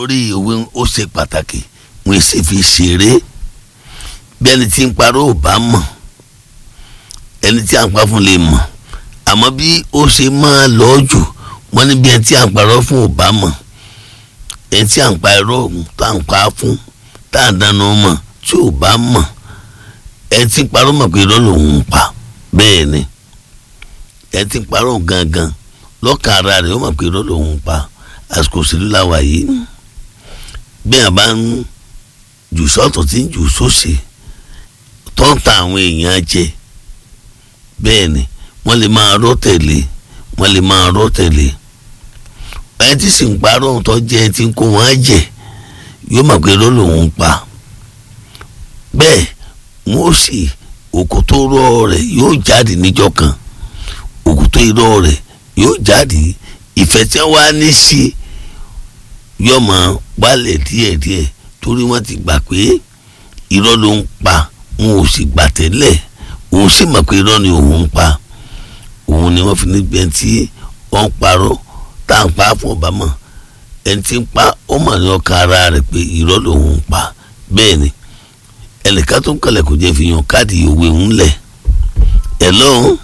torí òwe ó ṣe pàtàkì wọn sì fi ṣeré bí ẹni tí ń parọ́ ò bá mọ̀ ẹni tí à ń pa fún lè mọ̀ àmọ́ bí ó ṣe máa lọ jù wọ́n ní bí ẹni tí à ń parọ́ fún ò bá mọ̀ ẹni tí à ń pa irọ́ tá à ń pa fún tá à ń dáná mọ̀ tí ò bá mọ̀ ẹni tí ń parọ́ mọ̀ pé irọ́ lòun ń pa bẹ́ẹ̀ ni ẹni tí ń parọ́ gangan lọ́kàn ara rẹ̀ ó mọ̀ pé irọ́ lòun ń pa àsìkò òṣèlú làwà yìí bí wọn bá ń jù sọ́tọ̀ tí ń jù sósì tó ń ta àwọn èèyàn jẹ bẹ́ẹ̀ ni wọ́n lè máa rọ́ tẹ̀lé wọ́n lè máa rọ́ tẹ̀lé ẹni tí sì ń parọ́ ohun tó jẹ́ tí ń kó wọn jẹ yóò mọ̀ pé irọ́ lòun ń pa bẹ́ẹ̀ wọ́n sì òkòtó rọ́ rẹ̀ yóò jáde níjọ́ kan òkòtó irọ́ rẹ̀ yóò jáde ìfẹ́ tí wọ́n á ní sí yóò máa wálẹ̀ díẹ̀díẹ̀ torí wọ́n ti gbà pé irọ́ ló ń pa wọn ò sì gbà tẹ́lẹ̀ òun sì mọ̀ pé irọ́ ni òun ń pa òun ni wọ́n fi ní gbẹ́ tí wọ́n ń parọ́ tá à ń pa fún ọba mọ̀ ẹni tí ń pa ó mọ̀ ní ọkàn ara rẹ̀ pé irọ́ lòun ń pa bẹ́ẹ̀ ni ẹnìkan tó ń kalẹ̀ kò jẹ́ fi hàn káàdì òwe ń lẹ̀ hello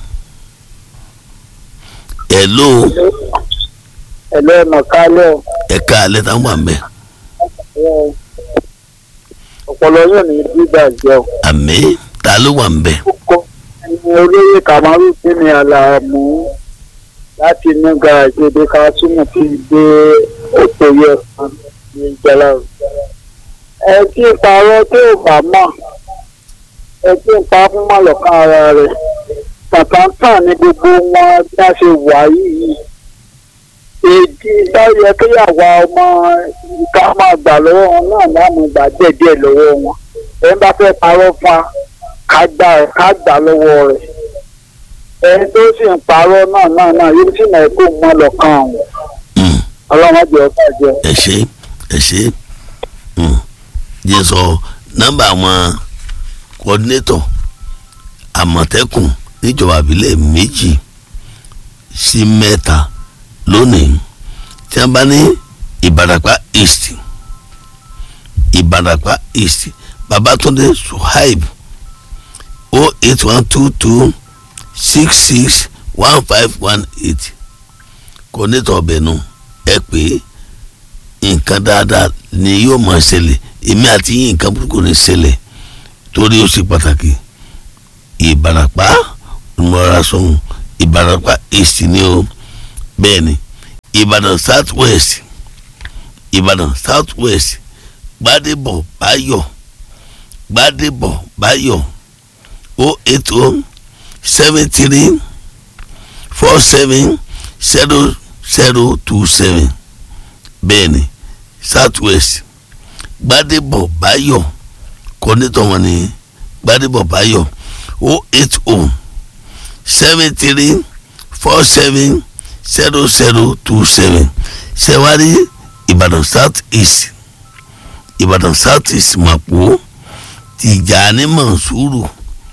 hello ẹ̀lọ́ ẹ̀nà kálẹ̀ ẹ̀ka alẹ́ táwọn wà ń bẹ̀ ọ̀pọ̀lọ yóò ní gbígbà jẹ́ o. àmì ta ló wà ń bẹ̀ kókó ẹni olóyè kamaru sí ni àlàmú láti inú garaajì èdè kásùmù ti gbé òpó yẹ kan ní ìjọba o. ẹ tí ń parọ́ tí ò bá mọ̀ ẹ tí ń pa fún mọ̀lọ́kàn ara rẹ̀ tàtàntàn ní gbogbo wọn bí a ṣe wà yìí èdè báyẹ kéyàwó ọmọ ká máa gbà lọ́wọ́ wọn náà ní àmọ́ ìgbà díẹ̀díẹ̀ lọ́wọ́ wọn ẹni bá fẹ́ parọ́ fún wa ká gbà ká gbà lọ́wọ́ rẹ̀ ẹni tó sì ń parọ́ náà náà náà yóò sì náà kó mọ́ lọ́kàn àwọn ọlọ́mọdé ọ̀gá jẹ. ẹ ṣe ẹ ṣe jẹ́ sọ nọ́mbà àwọn coordinator àmọ̀tẹ́kùn níjọba àbílẹ̀ méjì sí mẹ́ta lónìí tí wọ́n bá ní ìbàràpá east ìbàràpá east babatunde suhaib o eight one two two six six one five one eight kọ́nẹ́tọ̀ ọbẹ̀ nù ẹ pé nǹkan dáadáa ni yóò máa ṣẹlẹ̀ èmi àti yín nǹkan burúkú ní ṣẹlẹ̀ torí ó ṣe pàtàkì ìbàràpá ìmọ̀ra sọ̀hún ìbàràpá east ni o bẹ́ẹ̀ ni ìbàdàn south west ìbàdàn south west gbadebo báyọ̀ gbadebo báyọ̀ o eight o seven three four seven zero zero two seven bẹ́ẹ̀ ni south west gbadebo báyọ̀ kọ́nítọ̀ wọn ni gbadebo báyọ̀ o eight o seven three four seven zero zero two seven ṣẹwárí ìbàdàn south east ìbàdàn south east mapo tìjàní mọ̀nsúrù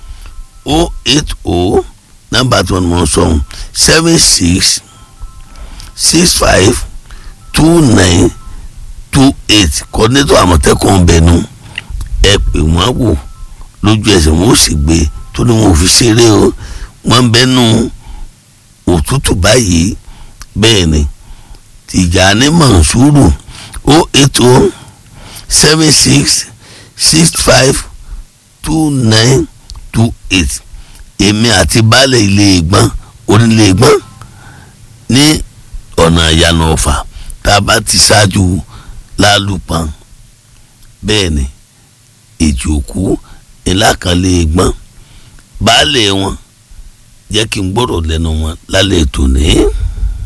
o eight o nọ́mbà tí wọ́n mọ̀ sọ seven six six five two nine two eight kọ́ndétọ̀ àmọ̀tẹ́kùn bẹ̀nu ẹ pè wọ́n wò lójú ẹsẹ̀ wọn ò sì gbé tó ní wọn ò fi ṣeré o wọ́n bẹ́nu òtútù báyìí bẹ́ẹ̀ ni tìjàní mọ̀nsúrù o eight o seven six six five two nine two eight èmi àti baálé ilé ìgbọ́n onílé ìgbọ́n ní ọ̀nà ìyànà ọ̀fà tá a bá ti ṣáájú lálùpàn bẹ́ẹ̀ ni èjì òkú ńlá kan lé ìgbọ́n baálé wọn jẹ́ kí n gbọ́dọ̀ lẹ́nu wọn lálẹ́ tòní.